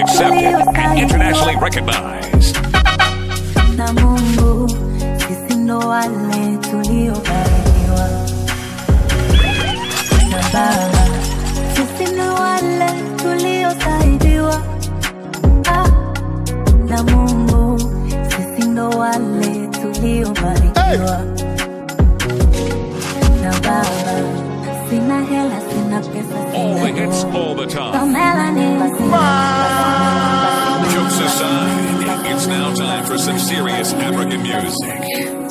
accepted and internationally recognized. na Mungu, sisi ndo wale tuliobarikiwa na Baba, sisi ndo wale tuliosaidiwa ah, na Mungu, sisi ndo wale tuliobarikiwa na Baba. Sina hela, sina pesa, All the sina hits dough. all the Ndo time. melanin, sina Jokes aside, it's now time for some serious African music.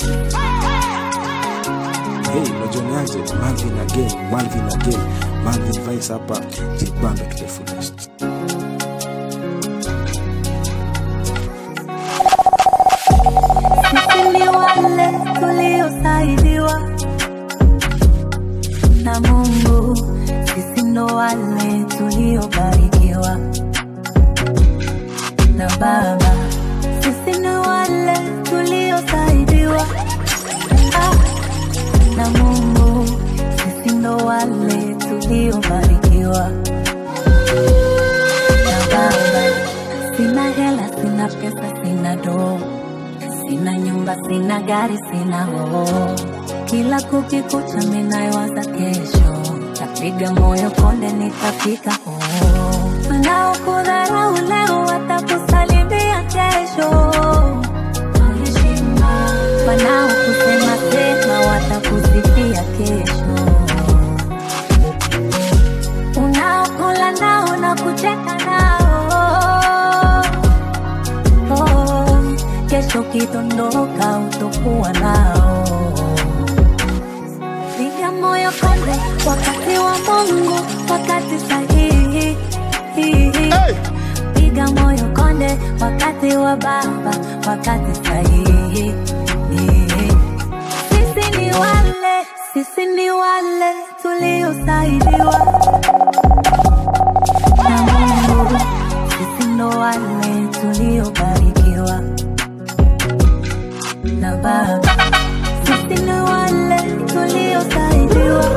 Hey, unajionaje? Malvin again, Malvin again, Malvin Vice hapa, jibambe to the fullest. Sisi ni wale tuliosaidiwa na Mungu, sisi ndo wale tuliobarikiwa na Baba, sisi ni wale tuliosaidiwa ah, na Mungu, sisi ndo wale tuliobarikiwa na Baba. Sina hela, sina pesa, sina doo Sina nyumba, sina gari, sina hoo. Kila kukikucha minayowaza kesho, tapiga moyo konde, nitafika hoo. Wanaokudharau leo watakusalimia kesho. Wanaokusema sema watakusifia kesho. Unaokula nao na kucheka nao oh, kesho kidondoka utokuwa nao. Piga moyo konde, wakati wa Mungu, wakati sahihi. Piga moyo konde, wakati wa Baba, wakati sahihi. Sisi ni wale, sisi ni wale tuliosaidiwa na Mungu, sisi ndo wale tuliobarikiwa na Baba, sisi ni wale tuliosaidiwa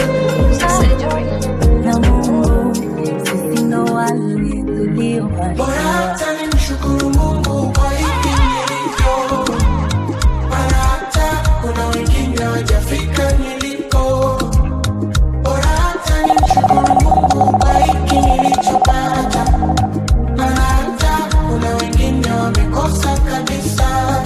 na Mungu, sisi ndo wale tuliobarikiwa. hata nimshukuru Mungu kwa hiki nilivyo, maana hata kuna wengine hawajafika niliko. Bora hata nimshukuru Mungu kwa hiki nilichopata, maana hata kuna wengine wamekosa kabisa.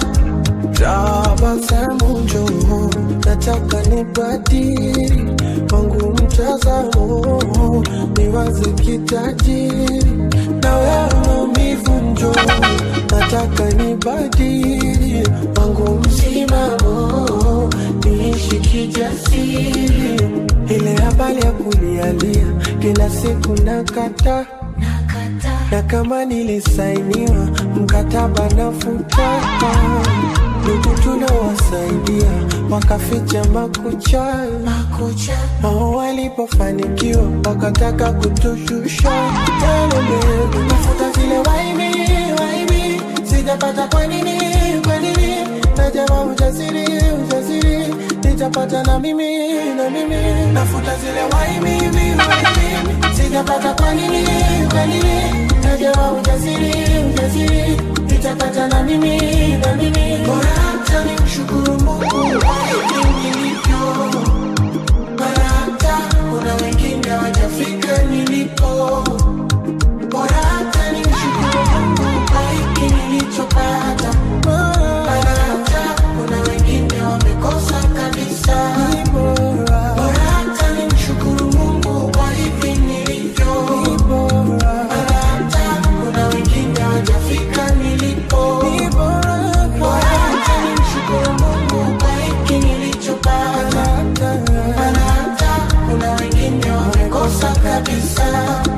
Tabasamu njoo, nataka nibadili wangu mtazamo, niwaze kitajiri na wewe maumivu njoo, nataka nibadili wangu msimamo, niishi kijasiri. Ile habari ya kulialia kila siku nakata na kama nilisainiwa mkataba na futaka ndugu tunawasaidia wakaficha makucha hao walipofanikiwa wakataka kutushusha Telele, nafuta zile waibi waibi sijapata kwa nini kwa nini najama ujasiri ujasiri nitapata na mimi na mimi nafuta zile waibi waibi sijapata kwa nini kwa nini najama ujasiri ujasiri nitapata na mimi na mimi bora hata nimshukuru Mungu kwa hiki nilivyo mara hata kuna wengine hawajafika niliko. Bora hata nimshukuru Mungu kwa hiki nilichopata, mara hata kuna wengine wamekosa kabisa. Bora hata nimshukuru Mungu kwa hivi nilivyo, mara hata kuna wengine hawajafika nilipo. Bora hata nimshukuru Mungu kwa hiki nilichopata, mara hata kuna wengine wamekosa kabisa.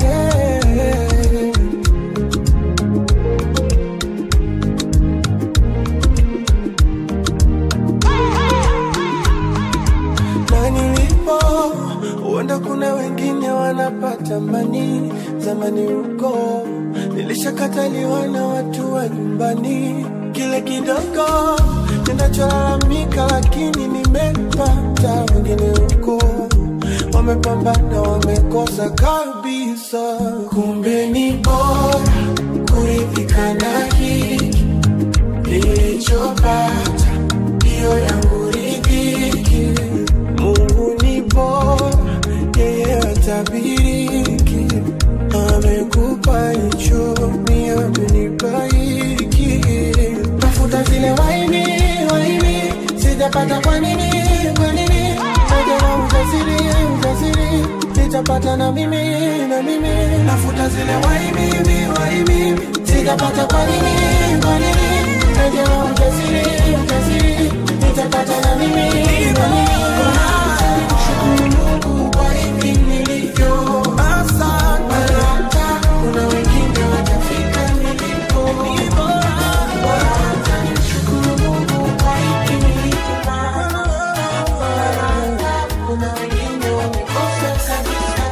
na nilipo huenda kuna wengine wanapata mani zamani huko nilishakataliwa na watu wa nyumbani kile kidogo ninacholalamika lakini nimepata wengine huko wamepambana wamekosa kabisa kumbe ni bora kuridhika na hiki nilichopata, hiyo yangu ridhiki. Mungu ni bora, yeye hatabiriki. Amekupa hicho, ni amenipa hiki. Tafuta zile waini waini, sijapata kwa nini kwa nini? Najua ujasiri ujasiri, nitapata na mimi na mimi. Nafuta zile waini waini, sijapata kwa nini kwa nini? Najua ujasiri ujasiri, nitapata na mimi na mimi. Shukuru Mungu kwa hivi nilivyo. Baraka, kuna wengine watafika nilipo. Baraka, nimshukuru Mungu kwa hivi nilivyo. Baraka, kuna wengine wamekosa kabisa.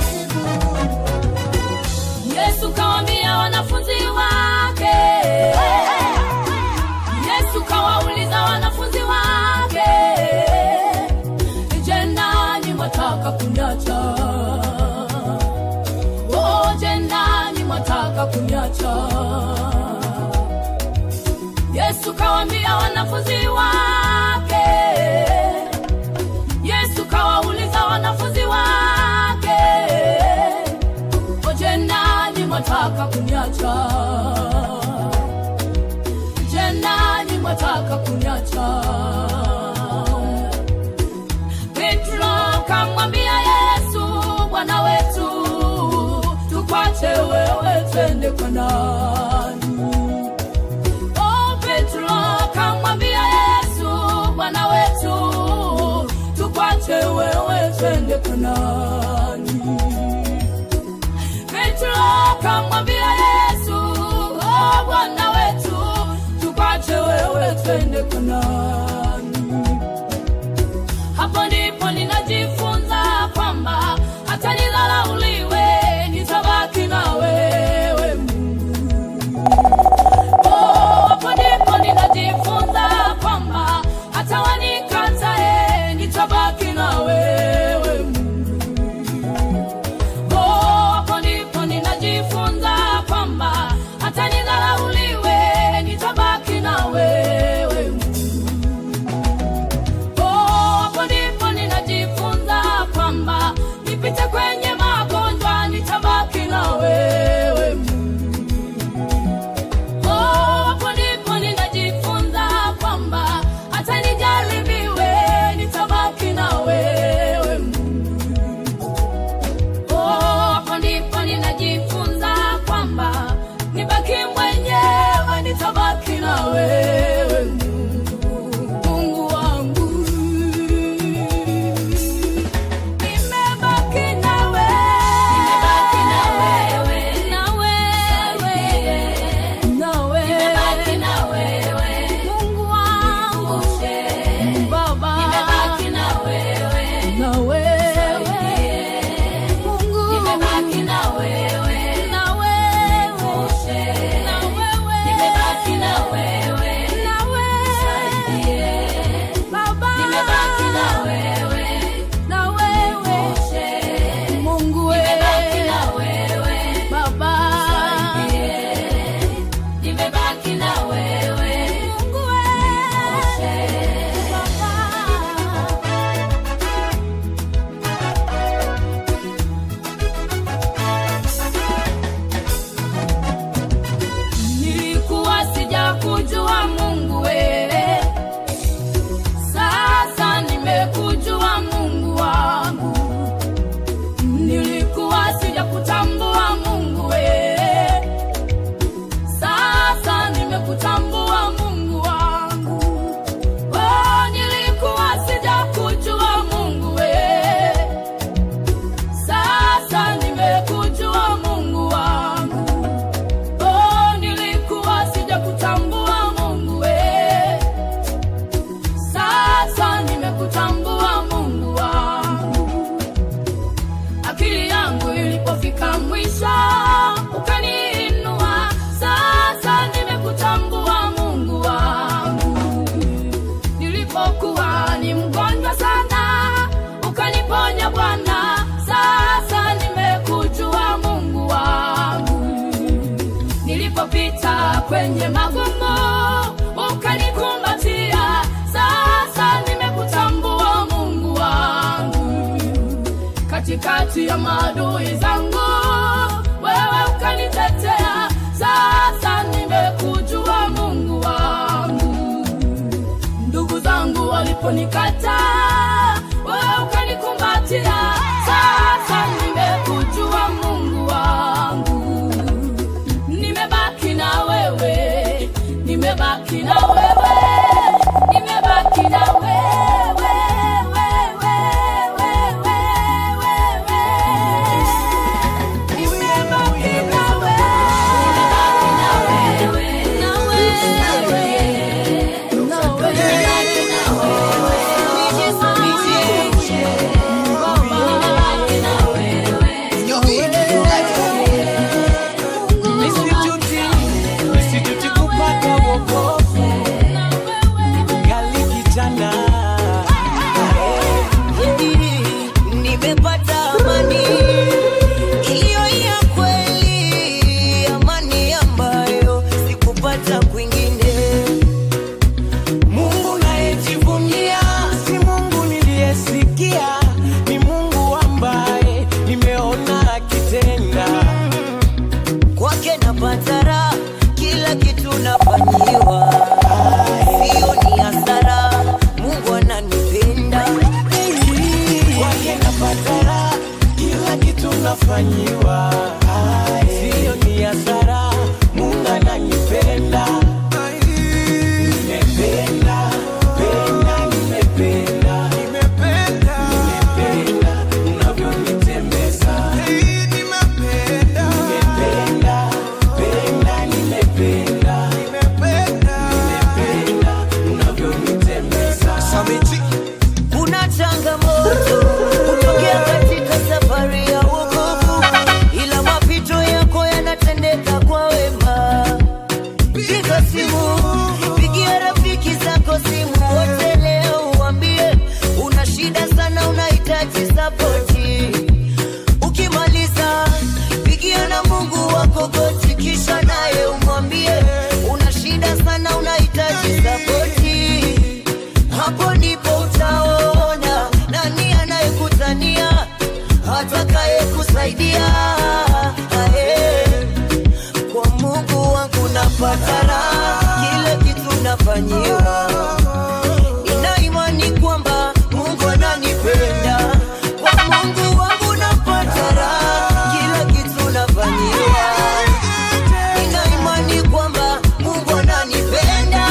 Yesu kawaambia wanafunzi wake, Yesu kawauliza wanafunzi wake, je, nanyi mwataka kuniacha? Oh, je, nanyi mwataka kuniacha? Yesu kawaambia wanafunzi wake, Yesu kawauliza wanafunzi wake Oje nani mwataka kuniacha? Je, nani mwataka kuniacha? Petro kamwambia Yesu, Bwana wetu, tukwache wewe, twende kwa nani? Oh, Petro kamwambia Yesu, Bwana wetu, tukwache wewe, twende kwa nani? Petro akamwambia Yesu, oh, Bwana wetu, tukwache wewe twende kwa nani? Hapo ndipo ninajifunza kwamba hata nidharauliwe, nitabaki na wewe Mungu. uliponipita kwenye magumu ukanikumbatia sasa nimekutambua mungu wangu katikati ya maadui zangu wewe ukanitetea sasa nimekujua mungu wangu ndugu zangu waliponikata wewe ukanikumbatia sasa nimekujua mungu wangu nimebaki na wewe nimebaki na wewe nimebaki na wewe wewe, wewe, wewe. Nimebaki na wewe, na wewe, na Nisijuti, nisijuti kupata wokovu gali kijana nimepata amani iliyo ya kweli, amani ambayo sikupata kwingine. Mungu nayejivunia si Mungu niliyesikia, ni Mungu ambaye nimeona akitenda. Kwake napata raha, kila kitu nafanyiwa, sio ni hasara. Mungu ananipenda Kwake napata raha, kila kitu nafanyiwa, sio ni hasara. Mungu ananipenda, nimependa, penda, nimependa, nimependa, nimependa unavyonitembeza, nimependa, nimependa, penda, nimependa, nimependa, nimependa unavyonitembeza. kuna changamoto kutokea katika safari ya wokovu, ila mapito yako yanatendeka kwa wema. Piga simu, pigia rafiki zako simu wote leo, uambie una shida sana, unahitaji sapoti. Ukimaliza pigia na Mungu wako goti, kisha naye umwambie una shida sana, unahitaji sapoti hapo ndipo utaona nani anayekutania atakaye kusaidia Ae, kwa mungu wangu napata raha kile kitu nafanyiwa nina imani kwamba mungu ananipenda kwa mungu wangu napata raha kila kitu nafanyiwa nina imani kwamba mungu ananipenda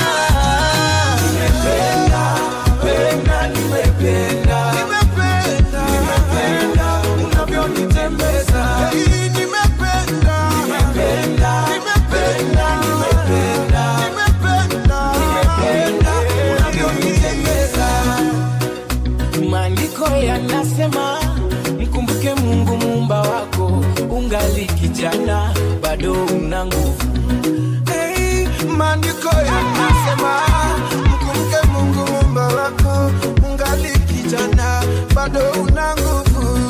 Maandiko yanasema mkumbuke Mungu muumba wako, ungali kijana bado una nguvu. Hey, maandiko yanasema mkumbuke Mungu muumba wako, ungali kijana bado una nguvu.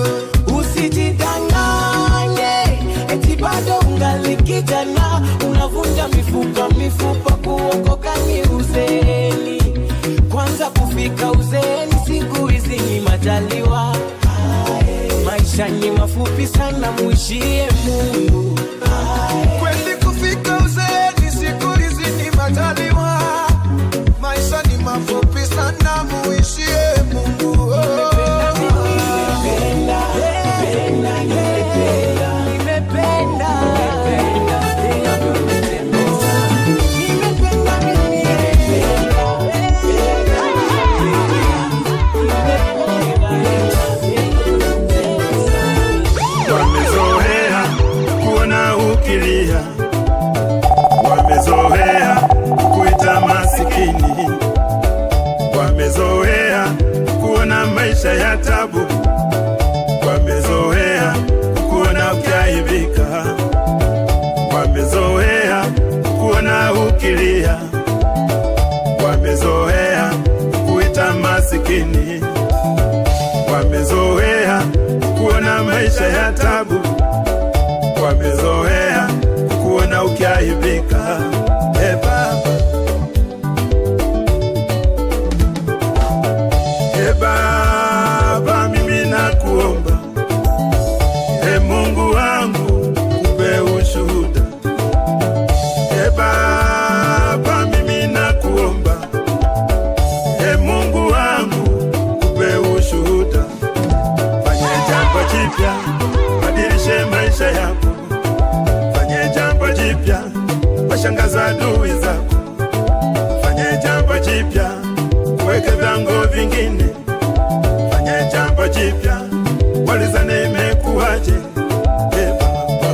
Usijidanganye eti bado ungali kijana, unavunja mifupa mifupa, kuokoka ni uzeeni. Kwanza kufika uzeeni siku hizi ni majaliwa. Maisha ni mafupi sana, muishie Mungu. Kweli kufika uzeeni siku hizi ni majaliwa, maisha ni mafupi sana, muishie Mungu. Oh. wamezoea kuona ukilia, wamezoea kuita masikini, wamezoea kuona maisha ya tabu, wamezoea kuona ukiaibika, wamezoea kuona ukilia, wamezoea kuita masikini, wamezoea kuona maisha ya tabu, wamezoea kuona ukia Mungu wangu, kupe ushuhuda. E Baba, mimi nakuomba, e Mungu wangu, kupe ushuhuda. Fanye jambo jipya, badilishe maisha yako. Fanye jambo jipya, washangaza adui zako. Fanye jambo jipya, weke vyango vingine. Fanye jambo jipya, walizane imekuwaje? E Baba,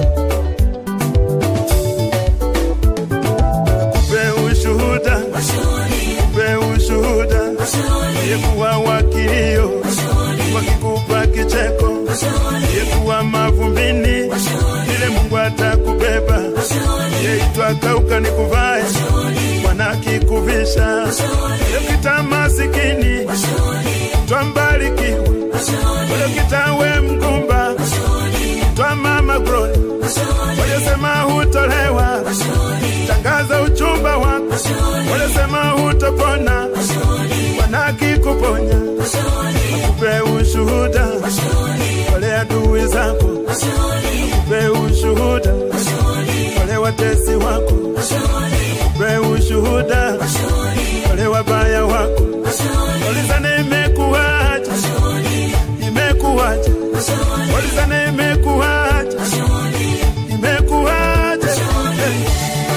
kupe ushuhuda, kupe ushuhuda, yekuwa wakilio, wakikupa kicheko, yekuwa mavumbini, ile Mungu atakubeba, yeitwa kauka nikuvae, Bwana kikuvisha, yekita masikini, twambarikiwe, yekita we mgumba, twa mama glory, waliosema hutolewa, tangaza uchumba wako, waliosema hutopona, Bwana akikuponya, akupe ushuhuda, wale adui zako, akupe ushuhuda, wale watesi wako, akupe ushuhuda, wale wabaya wako, walizane imekuwaje, imekuwaje, walizane imekuwaje, imekuwaje, hey.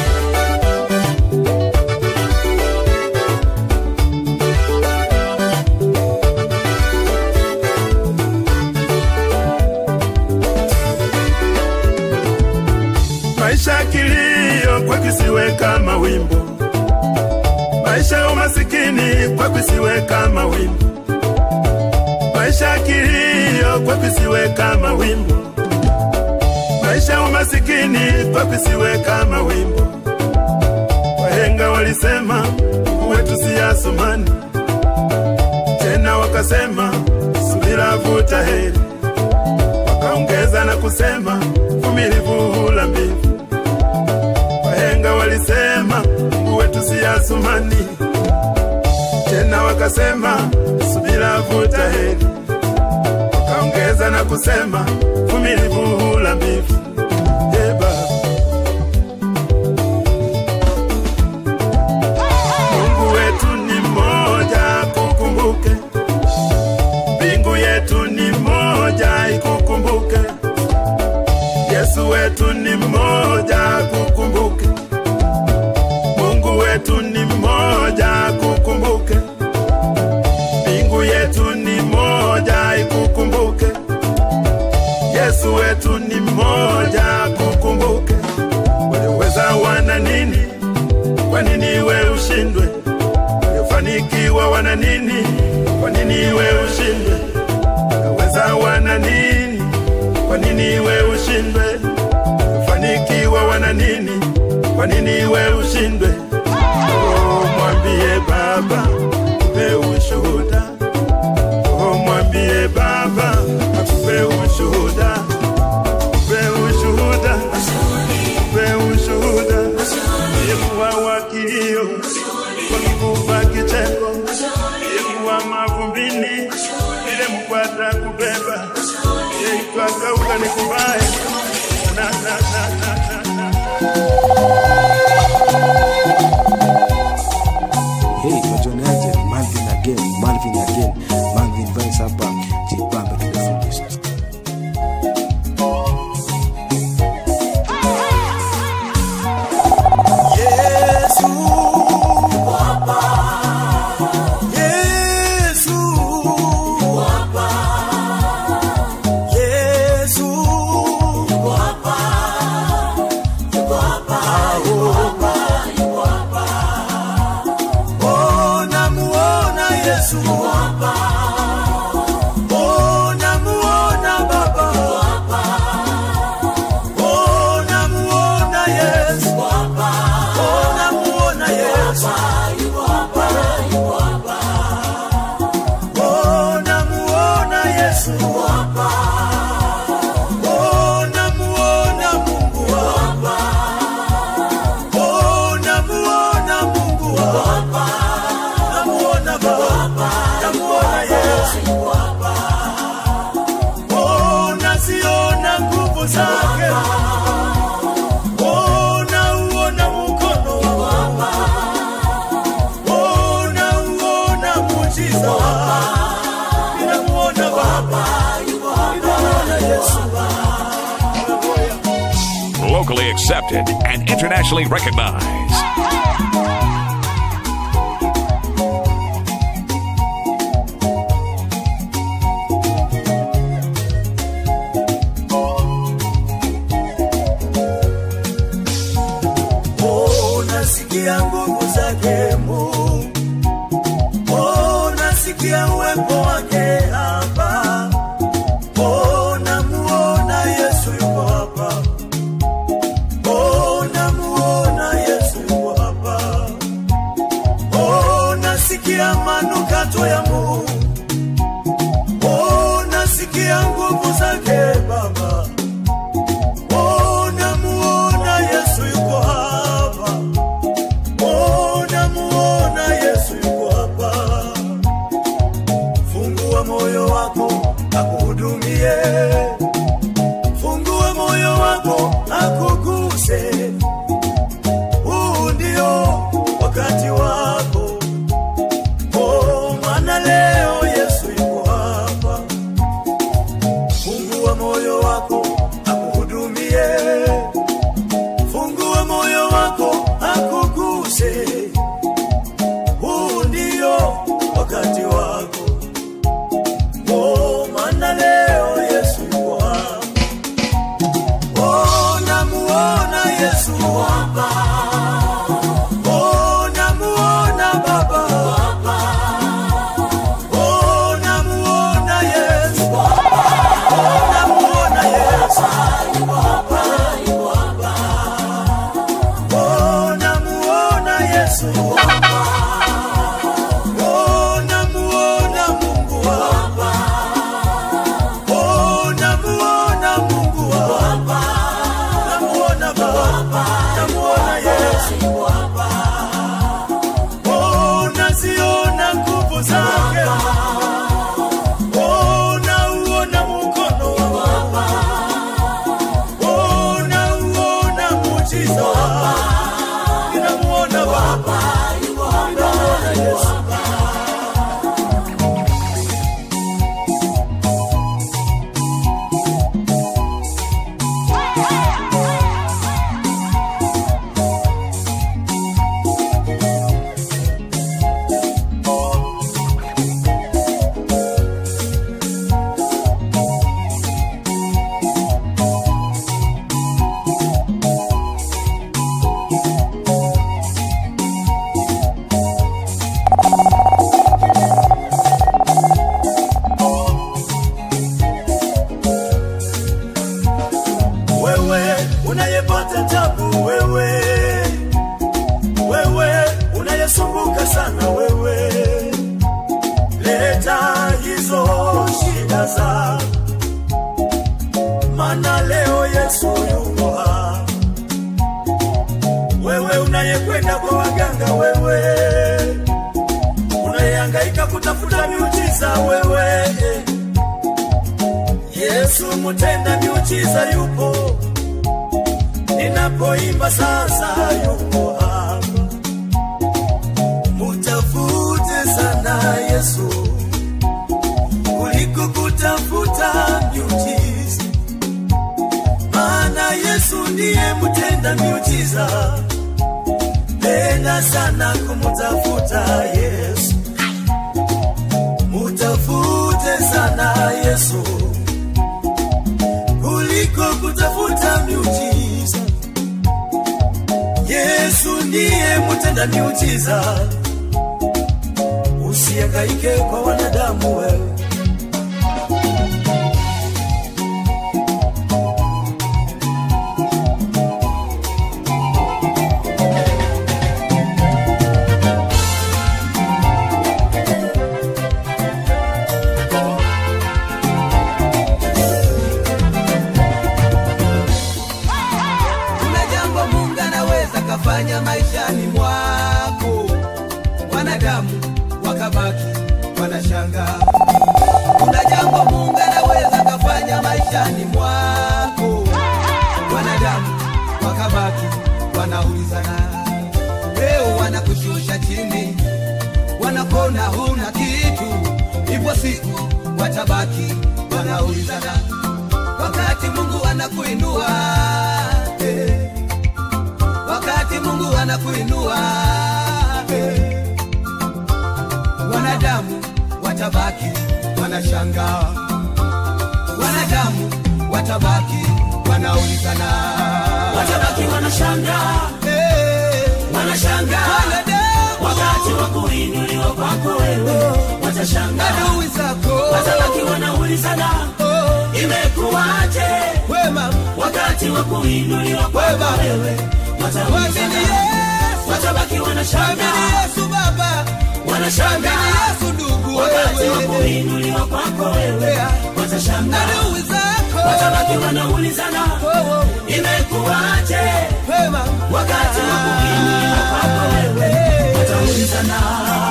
maisha ya kilio kwa kisiwe kama wimbo, maisha ya umasikini kwa kisiwe kama wimbo, maisha ya kilio kwa kisiwe kama wimbo, maisha ya umasikini kwa kisiwe kama wimbo. Wahenga walisema wetu si Asumani, tena wakasema subira vuta heri, wakaongeza na kusema vumilivu hula mbivu. Wahenga walisema Mungu wetu si Asumani, tena wakasema subira vuta heri, wakaongeza na kusema vumilivu hula mbivu. Ee Baba, Mungu wetu ni mmoja, kukumbuke. Mbingu yetu ni moja, ikukumbuke. Yesu wetu ni mmoja, kukumbuke. Mungu wetu ni mmoja, kukumbuke. Mbingu yetu ni moja, ikukumbuke. Yesu wetu ni mmoja, kukumbuke. Waliweza wana nini? Kwa nini we ushindwe? Waliofanikiwa wana nini? Kwa nini we ushindwe? Waliweza wana nini? Kwa nini we ushindwe? Waliofanikiwa wana nini? Kwa nini we ushindwe? Oh, mwambie Baba, akupe ushuhuda. Oh, mwambie Baba, akupe ushuhuda. Akupe ushuhuda. Akupe ushuhuda. Yekuwa wakilio, wakikupa kicheko, yekuwa mavumbini, ile mkwata kubeba, yeitwa kauka nikuvae. Na, na, na, na, na, na. Hey, wajoneaje? Malvin again, Malvin again, Malvin Vines hapa, jibambe to the fullest. nguvu zake Oh, nauona mkono wako. Oh, nauona muujiza wako. Ninamuona Baba, ninamuona Yesu. Locally accepted and internationally recognized. Oh, nasikia nguvu zake Mungu. Oh, nasikia uwepo wake hapa. Oh, namuona Yesu yuko hapa. Oh, namuona Yesu yuko hapa. Oh, nasikia manukato ya Mungu. Oh, nasikia nguvu zake Baba. Oh, namuona Yesu yuko hapa. Oh, namuona Yesu yuko hapa. Fungua moyo wako akuhudumie. Fungua moyo wako akuguse. Huu ndio wakati wako. Oh, maana leo Yesu yuko hapa. Fungua moyo wako akuhudumie. Fungua moyo wako akuguse. Huu ndio wakati wako. Oh, maana leo Yesu yuko hapa. Oh, namuona Yesu hapa. Oh, namuona Baba hapa. Oh, namuona Yesu hapa. Oh, namuona Yesu yuko hapa, yuko hapa. Oh, namuona Yesu hapa. Oh, namuona Mungu hapa. Oh, namuona Mungu hapa. Namuona Baba, namuona Yesu hapa. Oh, naziona nguvu zake. Oh, nauona mkono hapa. Oh, nauona muujiza hapa. Ninamuona Baba, ninamuona Yesu. wewe unayepata tabu wewe wewe unayesumbuka sana wewe leta hizo shida za mana leo yesu yuko hapa wewe unayekwenda kwa waganga wewe unayehangaika kutafuta miujiza wewe Yesu mtenda miujiza yupo, ninapoimba sasa yupo hapa. Mutafute sana Yesu kuliko kutafuta miujiza, maana Yesu ndiye mtenda miujiza. Penda sana kumtafuta Yesu, mutafute sana Yesu kuliko kutafuta miujiza. Yesu ndiye mtenda miujiza, usihangaike kwa wanadamu wewe. kuna jambo mungu anaweza kafanya maishani mwako wanadamu wakabaki wanashanga kuna jambo mungu anaweza kafanya maishani mwako wanaulizana leo wanakushusha chini wanakona huna kitu ipo siku watabaki wanaulizana wakati mungu anakuinua eh. wakati mungu anakuinua eh. wanadamu watabaki wanashangaa wanadamu watabaki wanaulizana watabaki wanashangaa Eh, wanashangaa wanadamu wakati wa kuinuliwa kwako wewe watashangaa adui zako watabaki wanaulizana Oh, imekuwaje wema wakati wa kuinuliwa kwako Wema. wewe Mwamini wataulizana Yesu, watabaki mwamini wanashangaa Yesu Baba, mwamini wanashangaa Yesu ndugu wakati wa wewe, kuinuliwa kwako wewe Yeah. watashangaa adui zako watabaki wanaulizana Oh, oh, imekuwaje wema wakati wa kuinuliwa kwako wewe wataulizana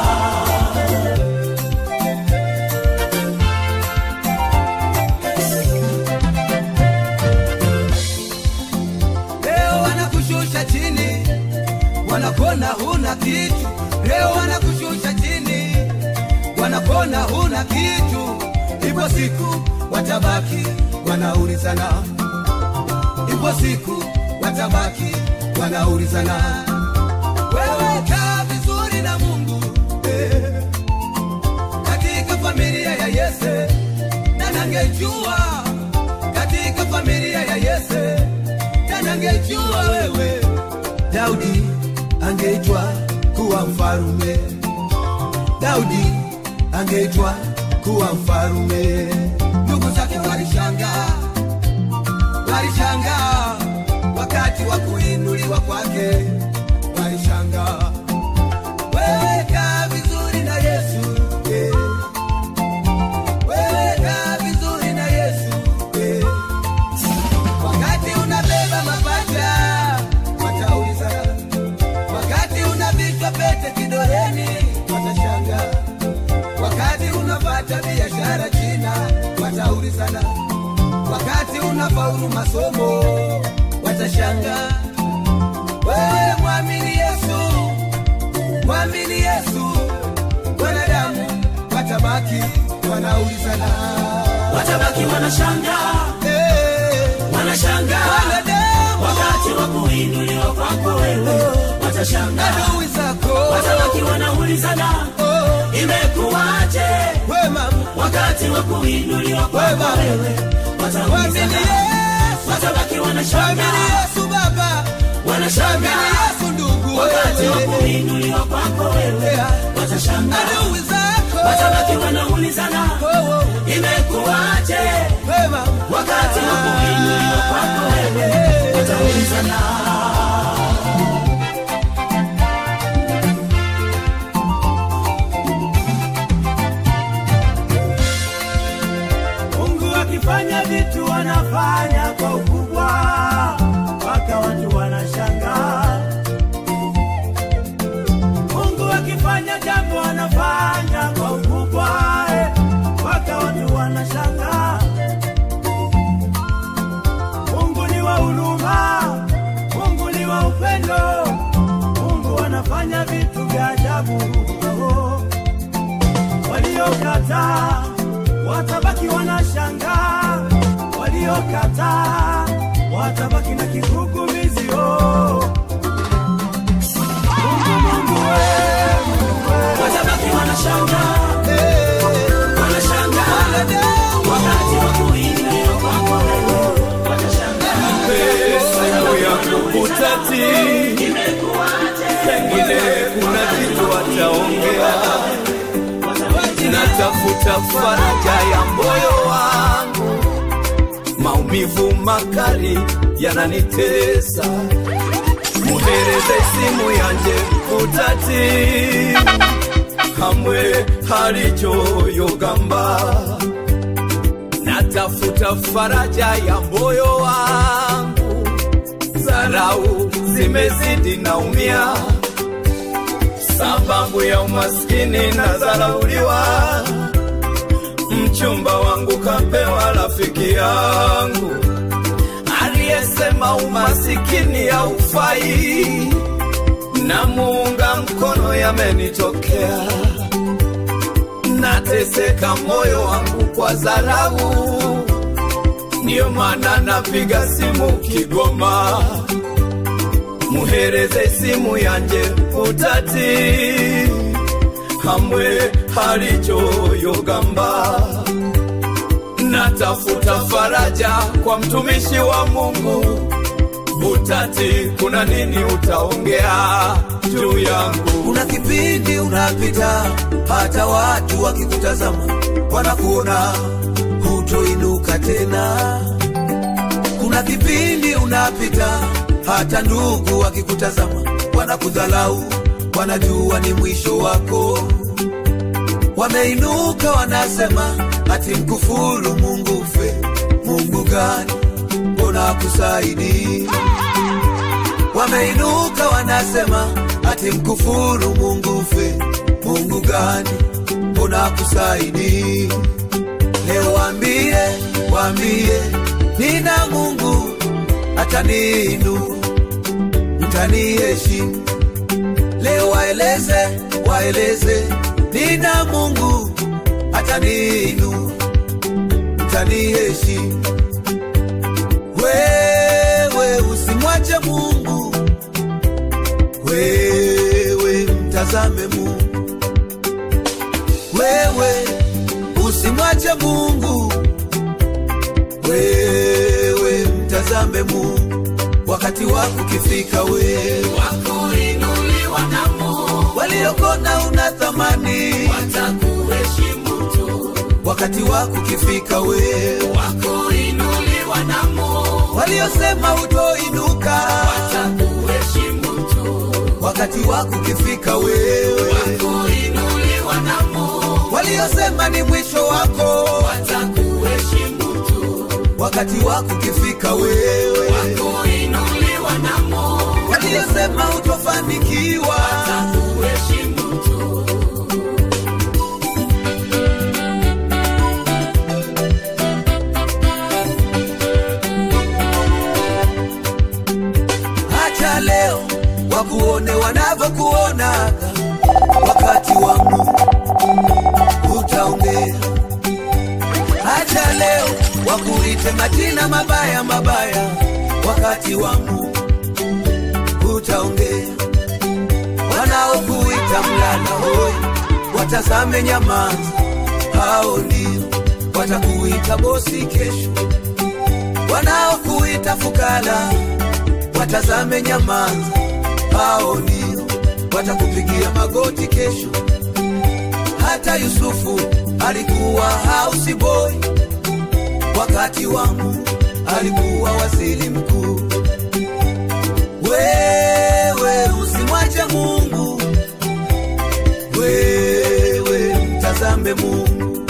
leo wanakushusha chini, wanakona huna kitu. Leo wanakushusha chini, wanakona huna kitu. Ipo siku watabaki wanaulizana, ipo siku watabaki wanaulizana, wewe kaa vizuri na Mungu eh, katika familia ya Yese, na nangejua katika familia ya Yese na angejua wewe Daudi angeitwa kuwa mfarume, Daudi angeitwa kuwa mfarume. Ndugu zake walishangaa, walishangaa wakati wa kuinuliwa kwake, walishangaa. Wewe kaa vizuri na Yesu eh. Wewe kaa vizuri na Yesu eh. Wakati unabeba mapacha watauliza, wakati unavishwa pete kidoleni watashanga, wakati unapata biashara China wataulizana, wakati unafaulu masomo watashanga. Wewe mwamini Yesu, mwamini Yesu, wanadamu watabaki wanaulizana, watabaki wanashangaa Eh, wanashangaa wanadamu wakati wa kuinuliwa kwako wewe watashangaa adui zako watabaki wanaulizana Oh, imekuwaje wema wakati wa kuinuliwa kwako Wema. wewe mwamini wataulizana Yesu watabaki mwamini wanashangaa Yesu Baba mwamini wanashangaa Yesu ndugu wakati wa wewe kuinuliwa kwako wewe Yeah. watashangaa adui zako watabaki wanaulizana Oh, oh, imekuwaje wema wakati wa kuinuliwa kwako wewe wataulizana Mungu akifanya vitu wanafanya kwa ukubwa, mpaka watu wanashangaa. Mungu akifanya jambo anafanya kwa ukubwa, eh, mpaka watu wanashangaa. Mungu ni wa huruma, Mungu ni wa upendo, Mungu anafanya vitu vya ajabu. Oh waliokataa watabaki wanashangaa, waliokataa watabaki na kigugumizi. Oh, Mungu, Mungu wewe, watabaki wanashangaa wanashangaa wakati wa kuinuliwa kwako wewe watashangaa Siku ya kukutati, pengine kuna kitu wataongea. Natafuta faraja ya moyo wangu, maumivu makali yananitesa. Muhereze simu yanje kutati, hamwe halichoyogamba natafuta faraja ya moyo wangu, zarau zimezidi naumia, sababu ya umaskini na zarauliwa. Mchumba wangu kapewa rafiki yangu aliyesema umasikini haufai na muunga mkono yamenitokea nateseka moyo wangu kwa dharau ndiyo maana napiga simu kigoma muhereze simu yanje utati hamwe halichoyogamba natafuta faraja kwa mtumishi wa mungu utati kuna nini utaongea juu yangu kuna kipindi unapita hata watu wakikutazama wanakuona hutoinuka tena kuna kipindi unapita hata ndugu wakikutazama wanakudhalau wanajua ni mwisho wako wameinuka wanasema ati mkufuru mungu fe mungu gani mbona kusaidi wameinuka wanasema ati mkufuru mungu fe mungu gani mbona kusaidi leo wambie wambie nina mungu ataniinu mtaniheshimu leo waeleze waeleze nina mungu ataniinu mtaniheshimu wewe usimwache mungu wewe mtazame mungu wewe usimwache mungu wewe mtazame mungu wakati wako ukifika wewe wakuinuliwa na Mungu waliokona una thamani watakuheshimu tu wakati wako ukifika wewe wakuinuliwa na Mungu waliosema utoinuka watakuheshimu tu wakati wako ukifika wewe wakuinuliwa na Mungu waliosema ni mwisho wako watakuheshimu tu wakati wako ukifika wewe wakuinuliwa na Mungu waliosema utofanikiwa watakuheshimu tu hacha leo wakuone wanavyokuonaga wakati wangu utaongea hacha leo wakuite majina mabaya mabaya wakati wangu utaongea wanaokuita mlala hoi watazame nyamaza hao ndio watakuita bosi kesho wanaokuita fukara watazame nyamaza hao ndio watakupigia magoti kesho hata yusufu alikuwa house boy wakati wangu alikuwa waziri mkuu wewe usimwache mungu wewe mtazame mungu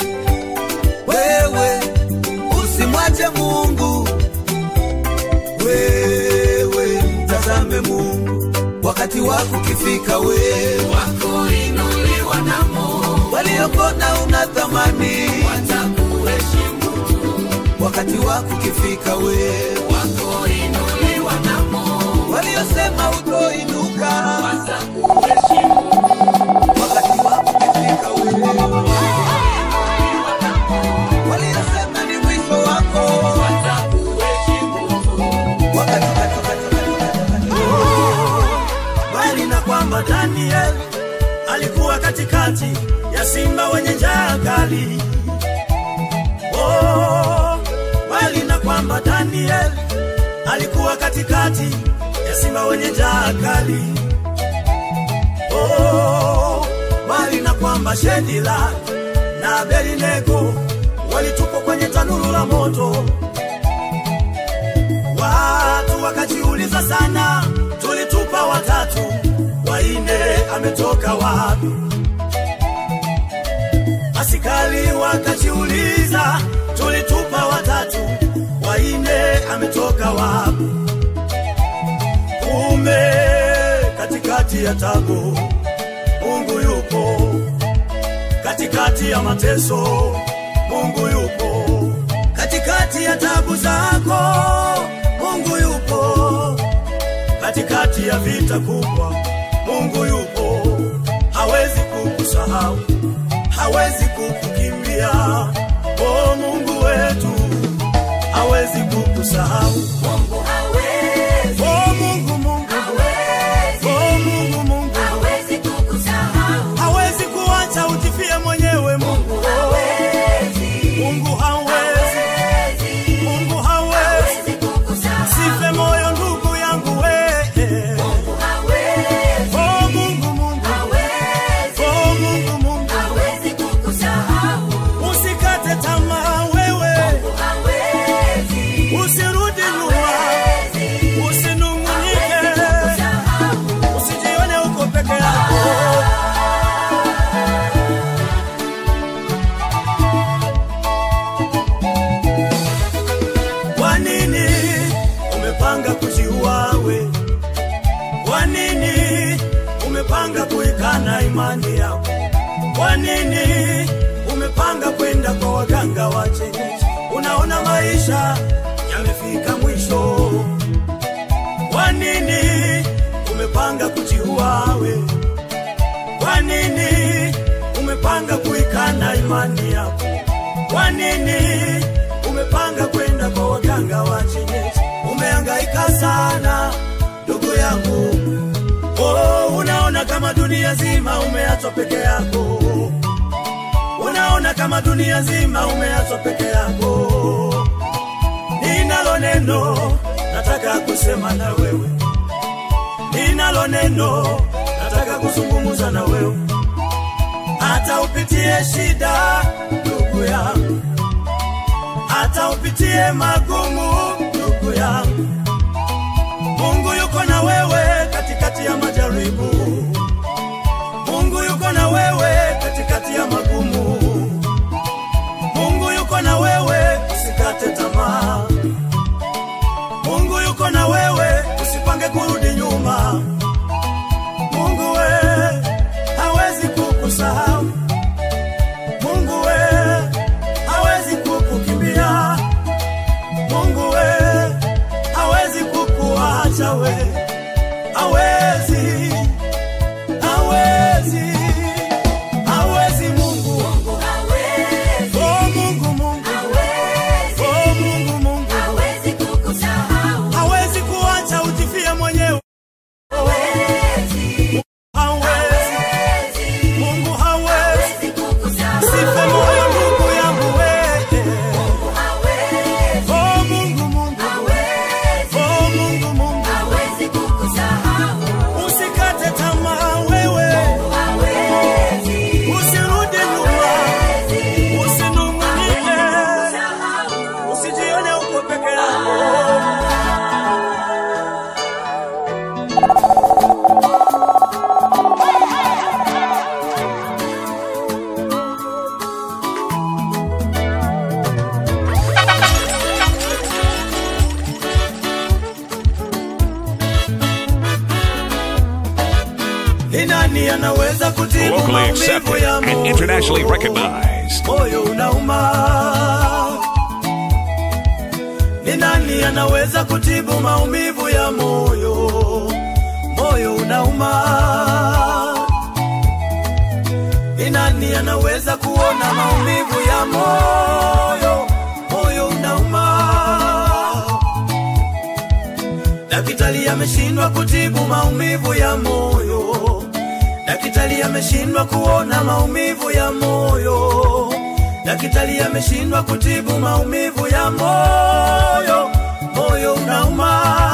wewe usimwache mungu wewe mtazame mungu wakati wako ukifika wewe wakuinuliwa na Mungu waliokona una thamani watakuheshimu tu wakati wako ukifika wewe wakuinuliwa na Mungu waliosema utoinuka watakuheshimu wakati wako ukifika wewe waliosema ni mwisho wako watakuheshimu tu wakati wakati- wakati- wakati- bali na kwamba Daniel alikuwa katikati ya simba wenye njaa kali. Oh, bali na kwamba Daniel alikuwa katikati ya simba wenye njaa kali. Oh, bali na kwamba Shedila na Abednego walitupwa kwenye tanuru la moto. Watu wakajiuliza sana, tulitupa watatu, waine ametoka wapi? Askari wakajiuliza, tulitupa watatu, waine ametoka wapi? Kumbe katikati ya tabu Mungu yupo, katikati ya mateso Mungu yupo, katikati ya tabu zako Mungu yupo una vita kubwa, Mungu yupo, hawezi kukusahau, hawezi kukukimbia. Oh, Mungu wetu hawezi kukusahau. Mungu hawezi. Oh, Mungu, Mungu. Hawezi. Oh, Mungu, Mungu. Hawezi kukusahau. hawezi kuacha ujifie mwenyewe Mungu. Hawezi. Mungu hawezi, Hawezi. Mungu hawezi. Hawezi kukusahau. Sife moyo ndugu yangu we. Mungu hawezi. Oh Mungu, Mungu. Hawezi. Oh Mungu, Mungu. Hawezi kukusahau. Usikate tamaa wewe, Mungu hawezi. usirudi nyuma, Hawezi. usinung'unike, Hawezi kukusahau. usijione uko peke yako. Kwa nini umepanga kujiua we? Kwa nini umepanga kuikana imani yako? Kwa nini umepanga kwenda kwa waganga wa kienyeji? Unaona maisha yamefika mwisho. Kwa nini umepanga kujiua we? Kwa nini umepanga kuikana imani yako? Kwa nini umepanga kwenda kwa waganga wa kienyeji? Umehangaika sana ndugu yangu, oh, unaona kama dunia zima umeachwa peke yako, unaona kama dunia zima umeachwa peke yako. Ninalo neno nataka kusema na wewe, ninalo neno nataka kuzungumza na wewe, hata upitie shida ndugu yangu hata upitie magumu ndugu yangu, Mungu yuko na wewe katikati ya majaribu. Mungu yuko na wewe katikati ya magumu. Mungu yuko na wewe, usikate tamaa. Mungu yuko na wewe, usipange kurudi nyuma. Mungu we hawezi kukusahau. Mungu we hawezi kukukimbia. Mungu we hawezi kukuacha we, hawezi, hawezi, hawezi Mungu. Mungu hawezi. Oh Mungu, Mungu, Hawezi. oh Mungu, Mungu Hawezi kukusahau. hawezi kuacha ujifie mwenyewe, Hawezi. hawezi, Hawezi. Mungu hawezi. Hawezi kukusahau. Sife moyo ndugu yangu we, Mungu hawezi. oh Mungu, Mungu, Hawezi. oh Mungu, Mungu Hawezi kukusahau. usikate tamaa wewe, Hawezi. usirudi nyuma, Hawezi. usinung'unike, Kusahau. usijione uko peke yako. Ni nani anaweza kutibu Locally maumivu accepted ya and moyo? internationally recognized. moyo unauma. Ni nani anaweza kutibu maumivu ya moyo? Moyo unauma. Ni nani anaweza kuona maumivu ya moyo? Moyo unauma. Daktari ameshindwa kutibu maumivu ya moyo. Daktari ameshindwa kuona maumivu ya moyo. Daktari ameshindwa kutibu maumivu ya moyo. Moyo unauma.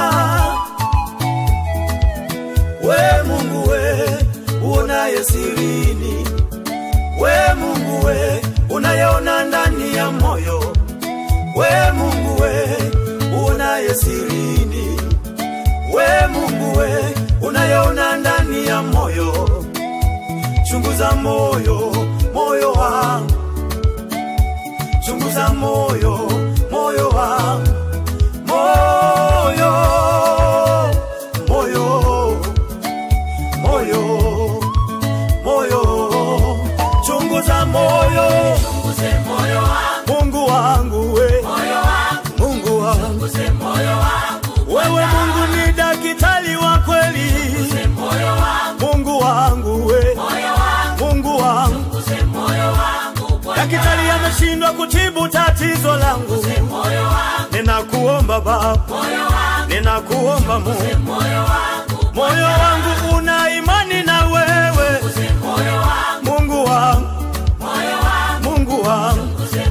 We Mungu we uonaye sirini, we Mungu we unayeona ndani ya moyo, we Mungu we uonaye sirini, we Mungu we unayeona ndani ya moyo, chunguza moyo, moyo wangu, chunguza moyo, moyo wangu, moyo, moyo, moyo, moyo, chunguza moyo, Chunguze moyo wangu. Mungu wangu we, Moyo wangu. Mungu wangu Chunguze moyo wangu. wewe Mungu ni daktari wa kweli, ameshindwa kutibu tatizo langu, ninakuomba Baba, ninakuomba Mungu, moyo wangu una imani na wewe, Mungu wangu, Mungu wangu,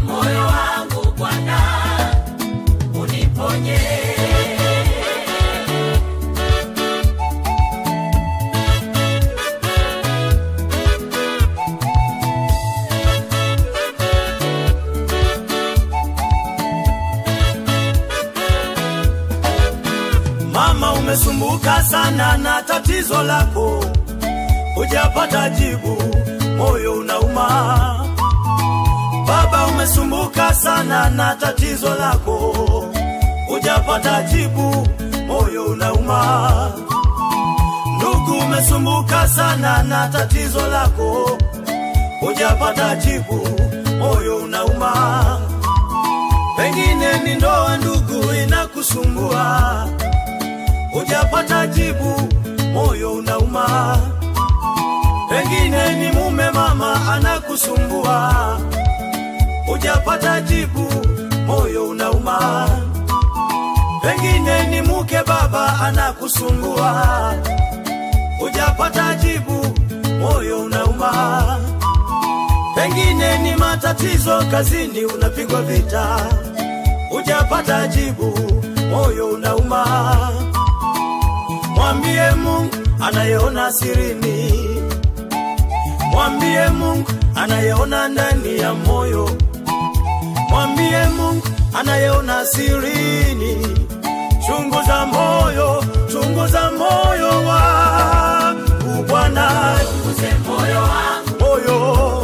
Mama, umesumbuka sana na tatizo lako, hujapata jibu, moyo unauma. Baba, umesumbuka sana na tatizo lako, hujapata jibu, moyo unauma. Ndugu, umesumbuka sana na tatizo lako, hujapata jibu, moyo unauma. Pengine ni ndoa, ndugu, inakusumbua hujapata jibu, moyo unauma. Pengine ni mume mama anakusumbua, hujapata jibu, moyo unauma. Pengine ni mke baba anakusumbua, hujapata jibu, moyo unauma. Pengine ni matatizo kazini, unapigwa vita, hujapata jibu, moyo unauma. Mwambie Mungu anayeona sirini, mwambie Mungu anayeona ndani ya moyo, mwambie Mungu anayeona sirini. Chunguza moyo, chunguza moyo wangu Bwana, moyo moyo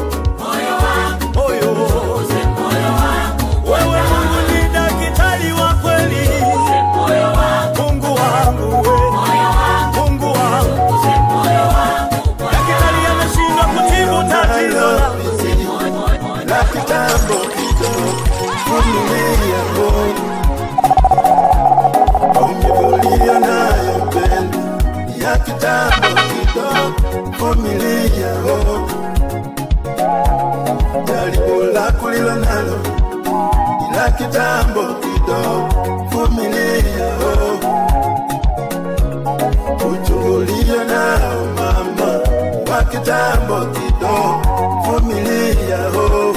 wewe Mungu ni daktari wa kweli, Mungu wangu we. Mungu wangu, daktari ameshindwa kutibu tatizo langu. la kitambo kidogo, vumilia oh. Umevulia nayo pendo ya kitambo kidogo, vumilia oh. Jaribu lako lilo nalo ni la kitambo kidogo, vumilia oh. Uchungulia nao mama wa kitambo kidogo, vumilia oh.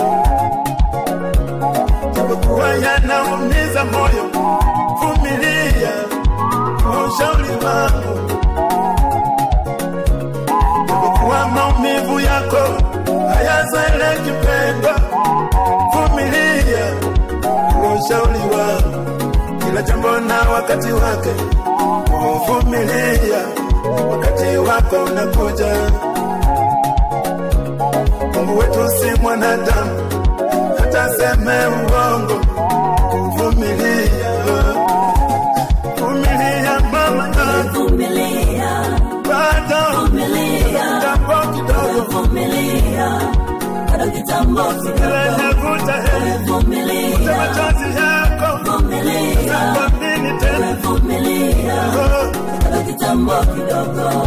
Japokuwa yanaumiza moyo, vumilia kwa ushauri wangu. Japokuwa maumivu yako hayazoeleki pendwa, vumilia kwa ushauri wangu. Kila jambo na wakati wake, vumilia, wakati wako unakuja. Mungu wetu si mwanadamu hata seme uongo. Vumilia, vumilia mama, Vumilia, bado vumilia, kitambo kidogo, vumilia, bado kitambo kila kidogo. inavuta heri, futa Vumilia, machozi yako, vumilia, utakuamini tena. vumilia, Oh, bado kitambo kidogo.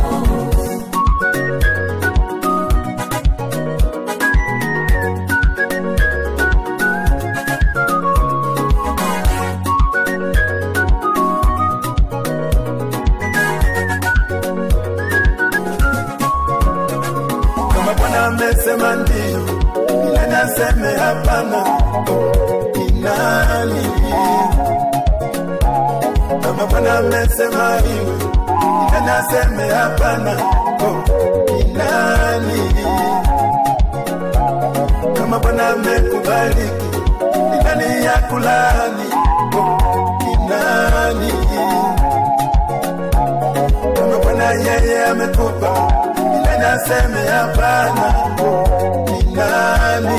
Kama Bwana amesema ndio, ni nani aseme hapana? Ni nani? Kama Bwana amesema iwe, ni nani aseme hapana? Oh, Ni nani? Kama Bwana amekubariki, ni nani ya kulani? Oh, Ni nani? Kama Bwana yeye amekupa, ni nani aseme hapana? Ni nani?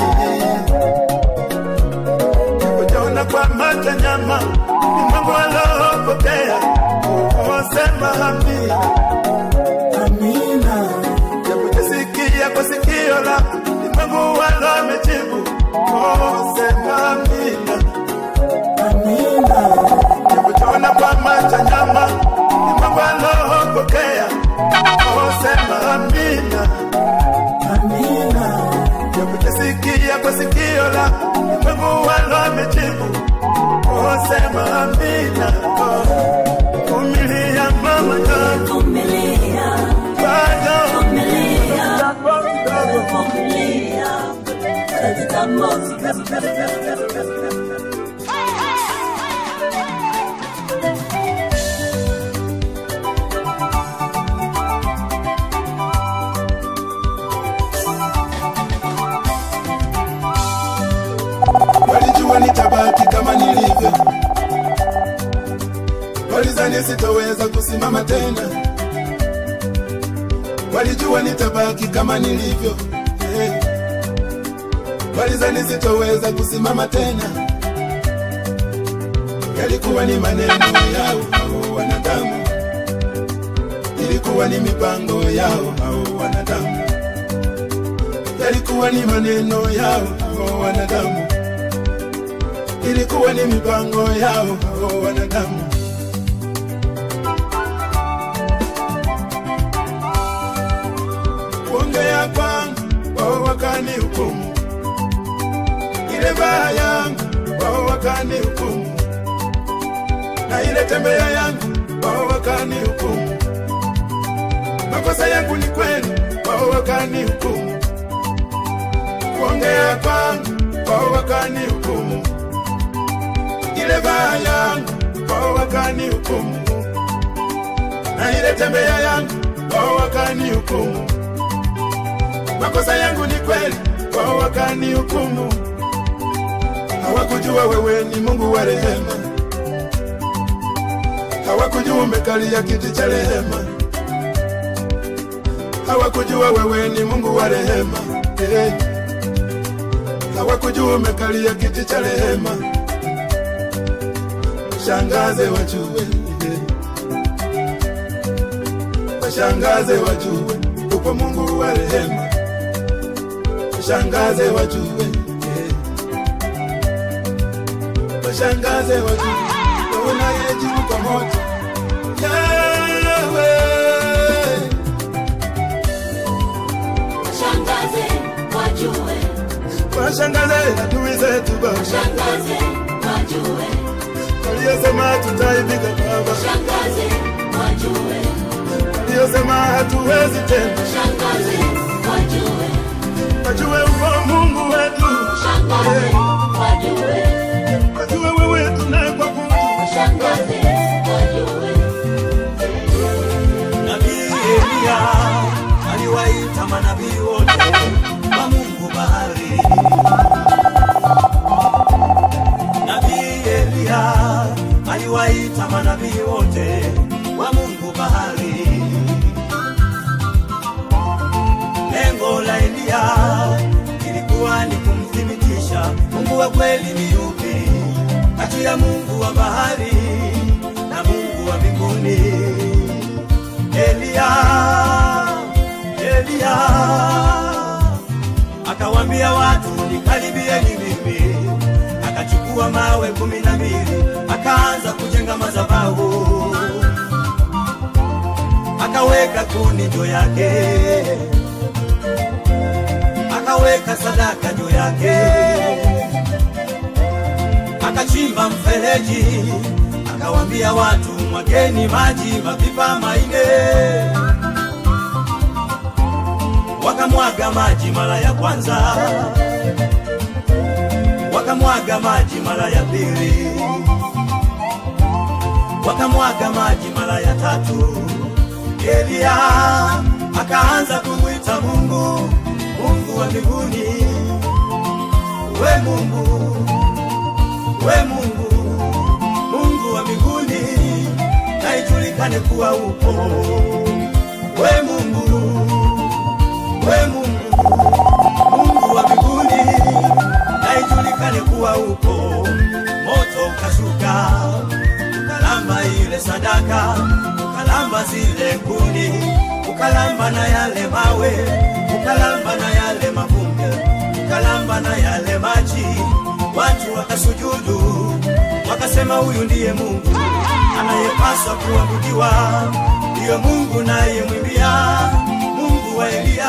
Ujaona kwa macho nyama, ni Mungu alopokea. Osema amina, amina. Japojasikia kwa sikio lako, ni Mungu alo amejibu. Osema amina, amina. Japojaona kwa macho nyama, ni Mungu alopokea. Osema amina, amina. Japojasikia kwa sikio lako, ni Mungu sema amina. Oh, Vumilia mama yangu, Vumilia, bado vumilia, kitambo kidogo. vumilia. Bado kitambo Walijua nitabaki kama nilivyo, walizani sitoweza kusimama tena. Walijua nitabaki kama nilivyo, eh. walizani sitoweza kusimama tena. Yalikuwa ni maneno yao hao wanadamu, ilikuwa ni mipango yao hao wanadamu, yalikuwa ni maneno yao hao wanadamu ilikuwa ni mipango yao hao wanadamu. Kuongea kwangu wao wakani hukumu, ile baa yangu wao wakani hukumu, na ile tembea yangu wao wakani hukumu. Makosa yangu ni kweli, wao wakani hukumu. Kuongea kwangu wao wakani hukumu ile baa yangu wao wakani hukumu, na ile tembea yangu wao wakani hukumu. Makosa yangu ni kweli, wao wakani hukumu. Hawakujua wewe ni Mungu wa rehema, hawakujua umekalia kiti cha rehema, hawakujua wewe ni Mungu wa rehema eh. Hawakujua umekalia kiti cha rehema washangaze wajue, washangaze wajue, upo Mungu wa rehema, washangaze wajue, washangaze wajue, unayejibu kwa moto Yawe, Washangaze wajue, washangaze adui zetu Baba, washangaze wajue, waliosema tutaibika Baba, washangaze wajue, waliosema hatuwezi tena, washangaze wajue, wajue upo Mungu wetu, washangaze wajue, wajue wewe tunayekuabudu washangaze wajue. Nabii Eliya aliwaita manabii wote wa Mungu bahari. Nabii Eliya aliwaita manabii wote wa Mungu bahari. Lengo la Eliya ilikuwa ni kumthibitisha Mungu wa kweli ni yupi kati ya Mungu wa bahari na Mungu wa mbinguni. Eliya, Eliya akawambia watu nikaribieni mimi, akachukua mawe kumi na mbili akaanza kujenga madhabahu, akaweka kuni juu yake, akaweka sadaka juu yake, akachimba mfereji, akawambia watu mwageni maji mapipa maine wakamwaga maji mara ya kwanza, wakamwaga maji mara ya pili, wakamwaga maji mara ya tatu. Eliya akaanza kumwita Mungu, Mungu wa mbinguni, we Mungu, we Mungu, Mungu wa mbinguni, na ijulikane kuwa upo we Mungu we Mungu, Mungu wa mbinguni, na ijulikane kuwa upo. Moto ukashuka ukalamba ile sadaka, ukalamba zile kuni, ukalamba na yale mawe, ukalamba na yale mavumbi, ukalamba na yale maji. Watu wakasujudu, wakasema huyu ndiye Mungu anayepaswa kuabudiwa, ndiyo Mungu nayemwimbia Mungu wa Eliya.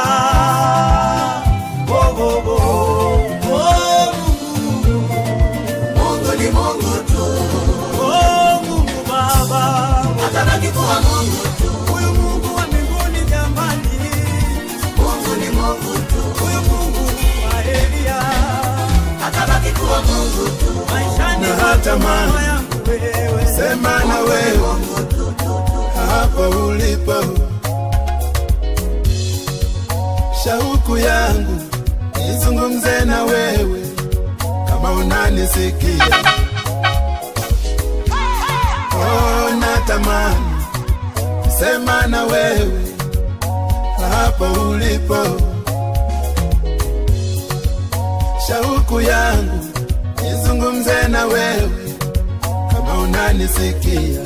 Oh, oh, oh. Oh, Mungu. Mungu ni Mungu tu. atabaki kuwa Mungu tu. Huyu Mungu wa mbinguni jamani, Mungu ni Mungu tu. Huyu Mungu wa Elia atabaki kuwa Mungu tu. Maishani Na hata mwangu mama, yangu wewe, sema na wewe hapa ulipo, shauku yangu nizungumze na wewe kama unanisikia. Oh, natamani sema na wewe hapa ulipo, shauku yangu nizungumze na wewe kama unanisikia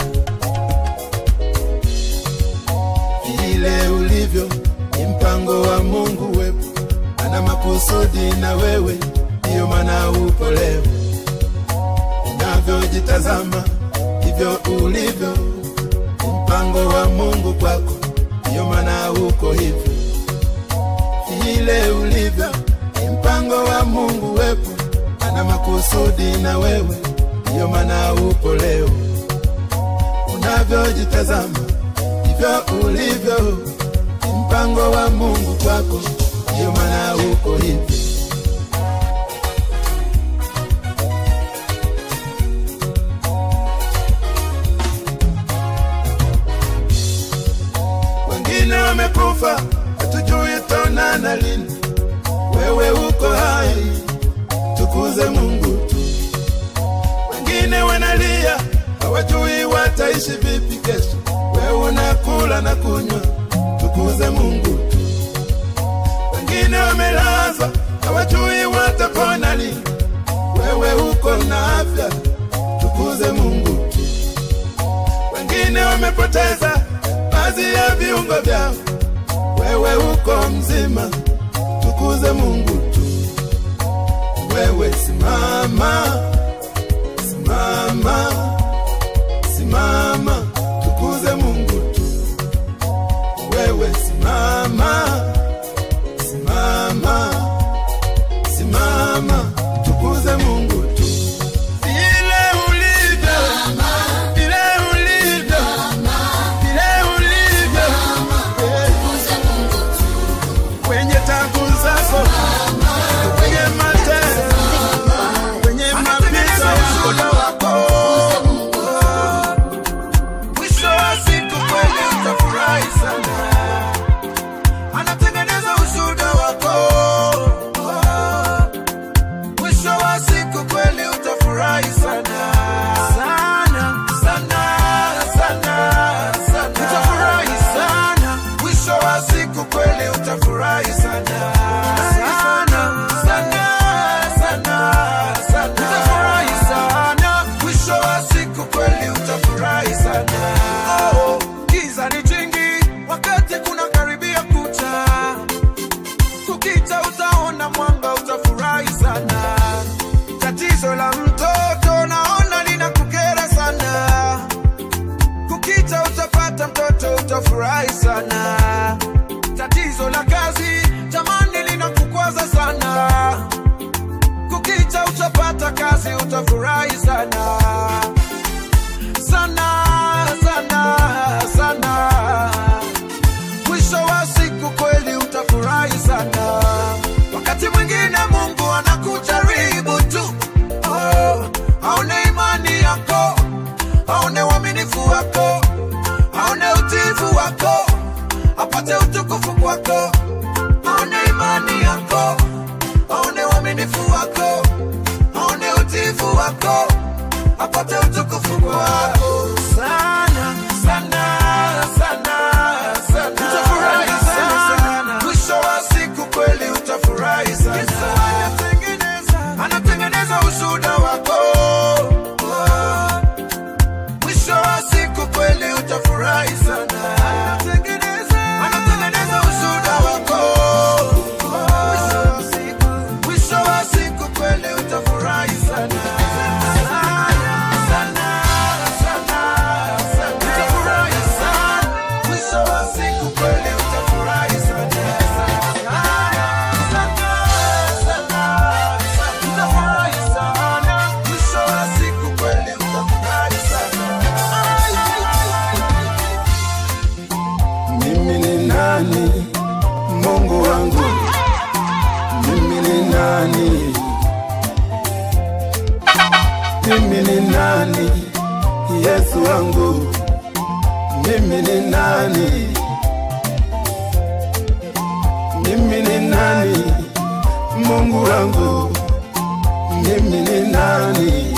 vile ulivyo ni mpango wa Mungu wepo, ana makusudi na wewe, ndiyo maana upo leo. Unavyojitazama hivyo ulivyo, ni mpango wa Mungu kwako, ndiyo maana uko hivyo. Vile ulivyo ni mpango wa Mungu wepo, ana makusudi na wewe, ndiyo maana upo leo. Unavyojitazama hivyo ulivyo, ni mpango wa Mungu kwako, ndiyo maana uko hivi. Wengine wamekufa, hatujui tonana lini. Wewe uko hai, tukuze Mungu tu. Wengine wanalia, hawajui wataishi vipi kesho. Wewe unakula na kunywa, tukuze Mungu tu. Wengine wamelazwa, hawajui watapona lini. Wewe uko na afya, tukuze Mungu tu. Wengine wamepoteza baadhi ya viungo vyao, wewe uko mzima, tukuze Mungu tu. Wewe simama, simama, simama, tukuze Mungu tu. Wewe simama, simama, simama, tukuze Mungu tu. Vile ulivyo, vile ulivyo, vile ulivyo, eh, kwenye tabu zako, kwenye mateso, kwenye mapito ushuhuda wako. Mwisho wa siku kweli utafurahi sana. Anatengeneza ushuhuda wako. Mwisho wa siku kweli utafurahi sana. Sana, sana, sana, sana. Utafurahi sana. Mwisho wa siku kweli utafurahi sana. Sana, sana, sana, sana. Utafurahi sana. Mwisho wa siku kweli utafurahi sana. Oh, giza ni jingi wakati kuna karibia kucha kukicha utaona mwanga utafurahi sana tatizo la mtoto naona linakukera sana kukicha utapata mtoto utafurahi sana tatizo la kazi jamani linakukwaza sana kukicha utapata kazi utafurahi sana sana sana sana mwisho wa siku kweli utafurahi sana wakati mwingine mungu anakujaribu tu oh, aone imani yako aone uaminifu wako aone utifu wako apate utukufu kwako aone imani yako aone uaminifu wako aone utifu wako apate utukufu mimi ni nani mimi ni nani mungu wangu mimi ni nani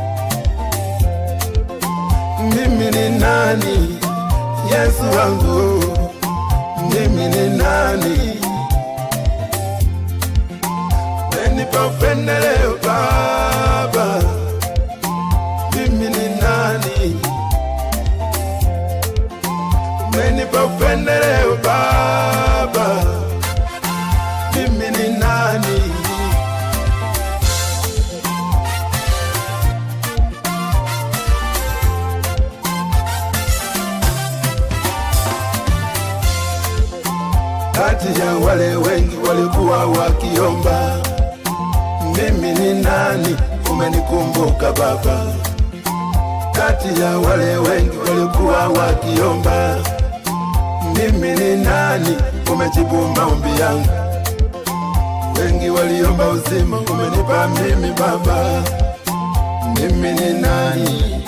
mimi ni nani yesu wangu mimi ni nani menipa upendeleo baba mimi ni nani umenipa upendeleo baba mimi ni nani kati ya wale wengi walikuwa wakiomba mimi ni nani umenikumbuka baba kati ya wale wengi walikuwa wakiomba mimi ni nani umejibu maombi yangu wengi waliomba uzima umenipa mimi baba mimi ni nani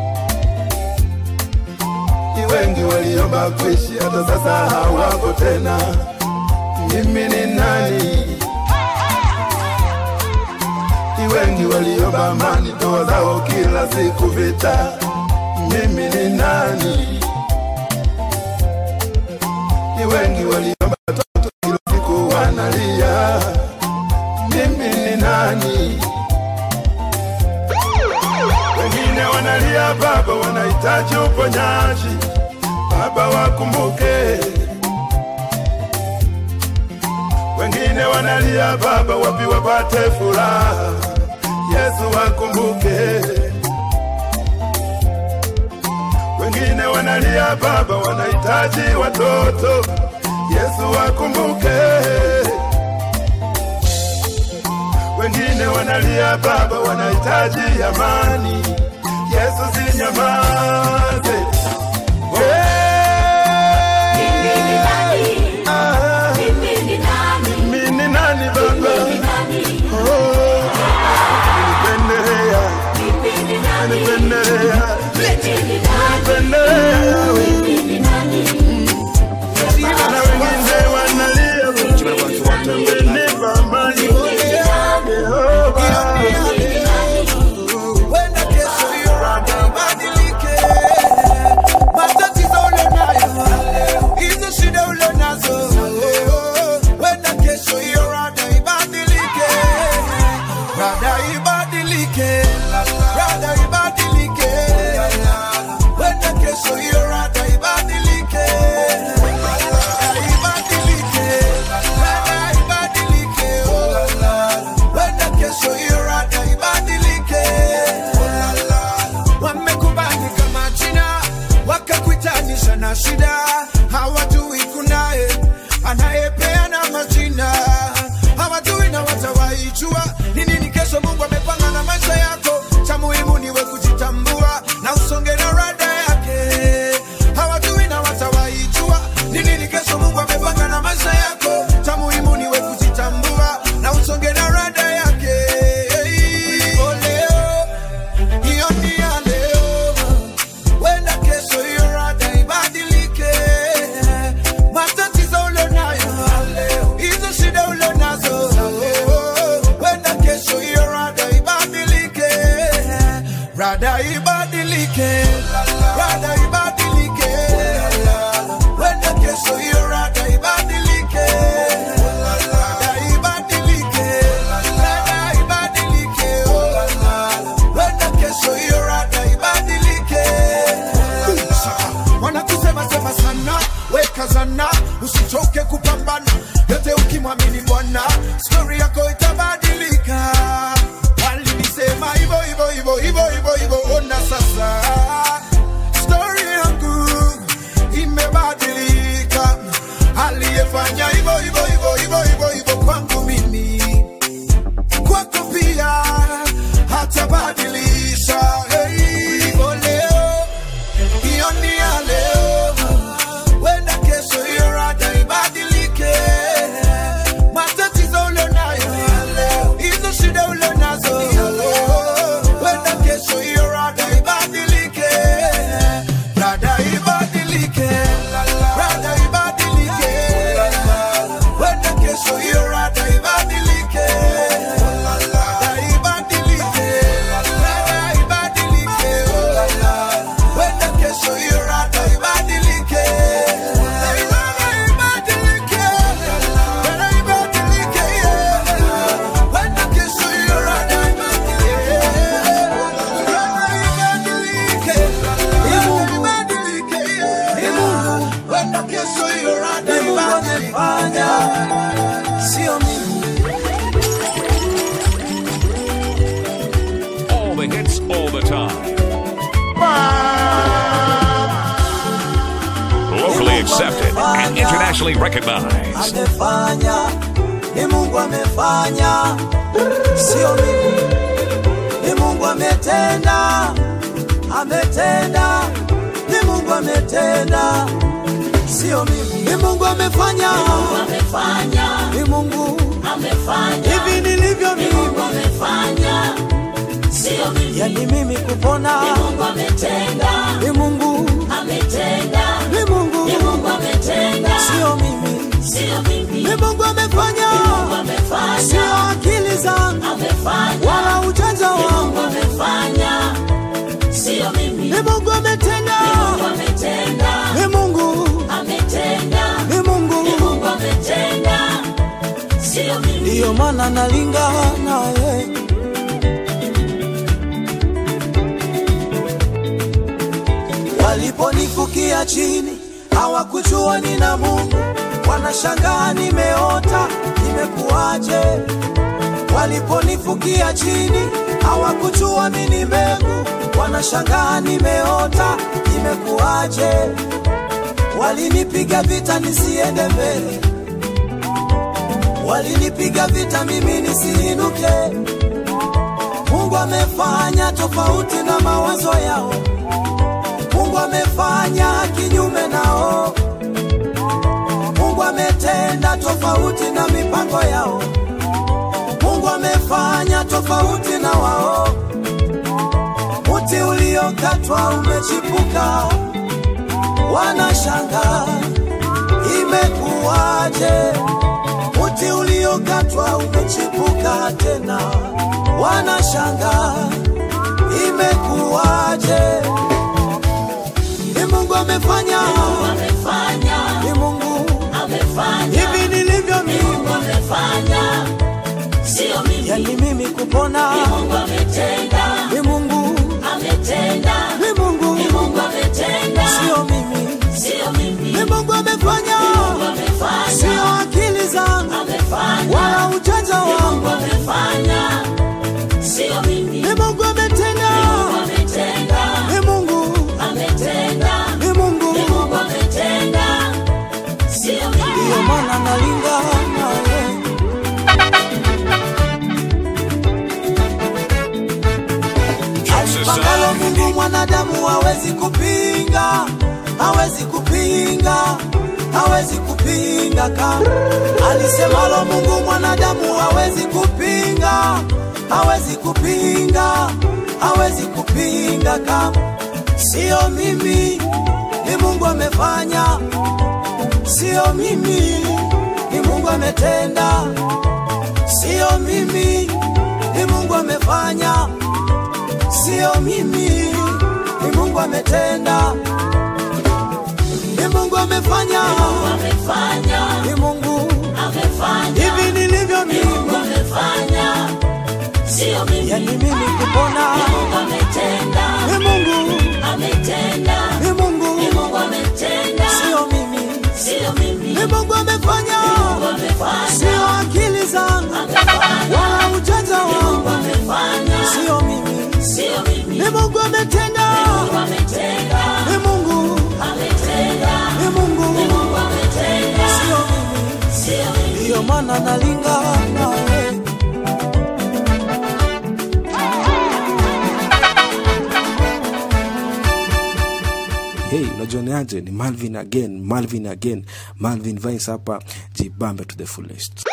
Ni wengi waliomba kuishi hata sasa hawako tena mimi ni nani Ni wengi waliomba amani ndoa zao kila siku vita mimi ni nani ni wengi waliomba watoto kila siku wanalia mimi ni nani wengine wanalia baba wanahitaji uponyaji baba wakumbuke wengine wanalia baba wapi wapate furaha yesu wakumbuke wengine wanalia baba wanahitaji watoto yesu wakumbuke wengine wanalia baba wanahitaji amani yesu sinyamaze mimi ni nani baba Oh, umenipendelea umenipendelea umenipendelea na wengine wanalia umenipa amani Yehova Wenda kesho hiyo rada ibadilike. Matatizo ulionayo, hizo shida ulionazo. Wenda kesho hiyo rada ibadilike. Rada ibadilike. Rada ibadilike. Wenda kesho hiyo rada ibadilike. Rada ibadilike. Rada ibadilike. Wenda kesho hiyo rada ibadilike. Wamekubali kama jina wakakuitanisha na shida, hawajui kunaye anayepeana majina, hawajui na watawaijua ni nini kesho Mungu amepanga na maisha yako. Cha muhimu niwe kujitambua na usonge na rada yake. Hawajui na watawaijua ni nini kesho Mungu amepanga na maisha yako. Cha muhimu niwe kujitambua na usonge na rada yake. Ulipo leo, hiyo ni ya leo. Wenda kesho hiyo rada ibadilike. Matatizo ulionayo hizo shida ulionazo, wenda kesho hiyo rada ibadilike. accepted and internationally recognized. amefanya ni mungu amefanya sio mimi ni mungu ametenda ametenda ni mungu ametenda sio mimi ni mungu amefanya ni mungu hivi nilivyo mimi yani mimi kupona ni mungu ni mungu sio mimi ni mungu amefanya sio akili zangu wala ujanja wangu ni mungu ametenda ni mungu ni mungu ndiyo maana nalingana naye waliponifukia chini hawakujua nina mungu wanashangaa nimeota imekuwaje waliponifukia chini hawakujua mini mbegu wanashangaa nimeota imekuwaje walinipiga vita nisiende mbele walinipiga vita mimi nisiinuke mungu amefanya tofauti na mawazo yao mungu amefanya kinyume nao mungu ametenda tofauti na mipango yao mungu amefanya tofauti na wao muti uliokatwa umechipuka wanashanga imekuwaje muti uliokatwa umechipuka tena wanashanga imekuwaje ni mungu amefanya ni mungu hivi nilivyo mimi yani mimi kupona ni mungu ni mungu sio mimi ni mungu amefanya sio akili zangu wala ujanja wangu ni mungu ametenda ni mungu ni mungu ndiyo maana nalingana naye alipangalo mungu mwanadamu hawezi kupinga hawezi kupinga hawezi kupinga kama alisemalo mungu mwanadamu hawezi kupinga hawezi kupinga hawezi kupinga kama sio mimi ni mungu amefanya sio mimi ni mungu ametenda sio mimi ni mungu amefanya sio mimi ni mungu ametenda ni mungu amefanya ni mungu hivi nilivyo mimi yani mimi kupona ni mungu ni mungu sio mimi ni mungu amefanya sio akili zangu wala ujanja wangu sio mimi ni mungu ametenda ni mungu ni mungu sio mimi ndiyo maana nalingana naye hey unajioneaje ni malvin again malvin again malvin vice hapa jibambe to the fullest